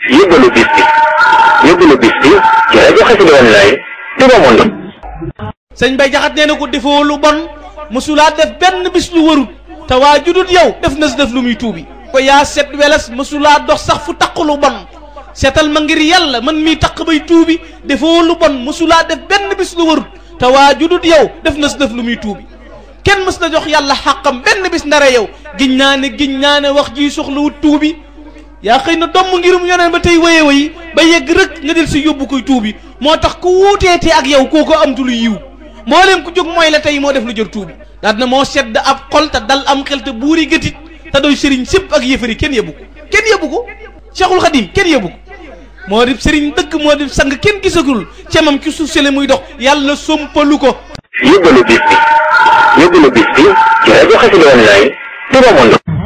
yóbbalu bis bi yóbbalu bis bi ci rajo Xassida Online Touba Monde. sëñ Bay Jaxate nee na ko defoo lu bon mësulaa def benn bis lu warut te waa judut yow def na si def lu muy tuubi ko yaa set weles mësulaa dox sax fu taq lu bon seetal ma ngir yàlla man miy taq bay tuubi defoo lu bon mësulaa def benn bis lu warut te waa judut yow def na si def lu muy tuubi kenn mës na jox yàlla xàqam benn bis ndare yow giñ naa ne giñ naa ne wax ji soxlawut tuubi yaa xëy na domm ngirum yoneen ba tey waye wayi ba yegg rek nga del si yóbbu koy tuubi moo tax ku wuuteete ak yow kooko amtu lu yiw mbooleem ku jóg mooy la tey moo def lu jër tuubi daal na moo sedd ab xol te dal am xel te buuri gëtit te doy sëriñ sépp ak yëfari kenn yëbbu ko kenn yëbbu ko Cheikhul Khadim kenn yëbbu ko moo di sëriñ dëgg moo di sang kenn gisagul cemam ci suuf sele muy dox yàlla sompalu ko yóbbalu bis bi yóbbalu bis bi ci rajo Xassida Online Touba Monde.